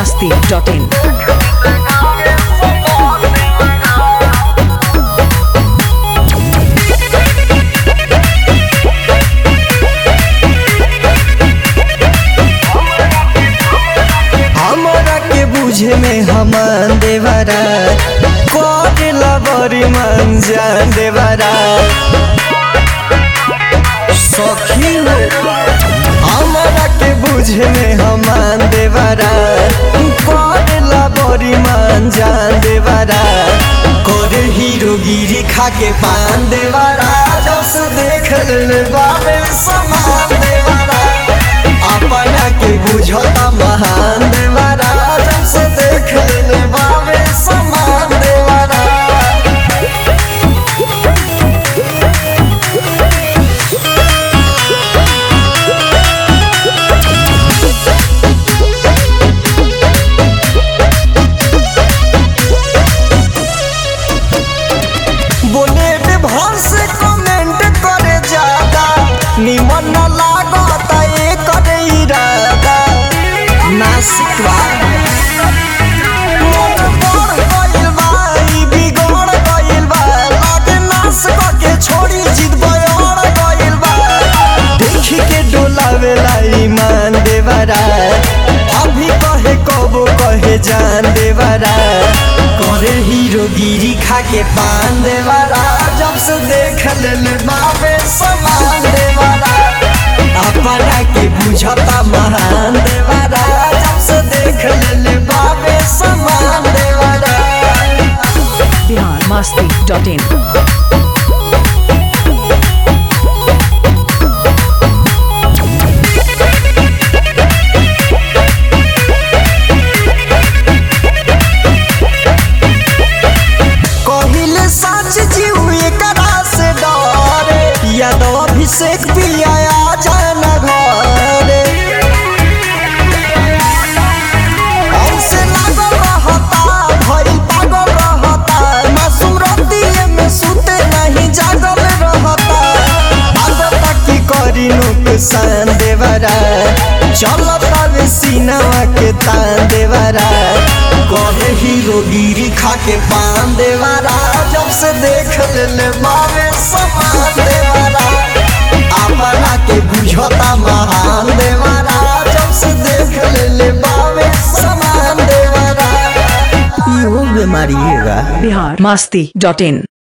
masti.in. हमरा के बुझे में हमान देवरा करेला बड़ी मन जान देवरा सखी हो हमरा के बुझे में हमान देवरा करेला बड़ी मन जान देवरा करे हीरो गिरी खा के पान देवरा जब से देख ले बाबे समान देवरा अपना के बुझता महान देवरा जब से देख ले बाबे समान देवरा बोले विभाग से कमेंट करे ज्यादा निमन न लागता ये करे इरादा नासिकवा मन बढ़ गइल बा, ई बिगड़ गइल बा, लागे नास क के छोड़ी जिद बयड़ गइल बा। देखी के डोलावेला ईमान देवरा अभी कहे कबो कहे जान देवरा करे हीरो गिरी खा के पान देवरा जब से देख ले बाबे समान देवरा अपना के बुझता महान देवरा जब से देख ले बाबे समान देवरा Bihar masti.in. कहिले सच जीव एकरा से डरे यादव अभिषेक पिया जाना घरे हमसे लागल रहता भइल पागल रहता मासूम रतिये में सुते नहीं जागल रहता आदत की करी नुकसान देवरा चलता वे सीनावा के तान देवरा कहे हीरो गिरी खा के पान देवरा जब से देख ले ले मावे समान देवरा अपना के बुझता महान देवरा जब से देख ले ले मावे समान देवरा इहो बीमारी है Bihar masti.in.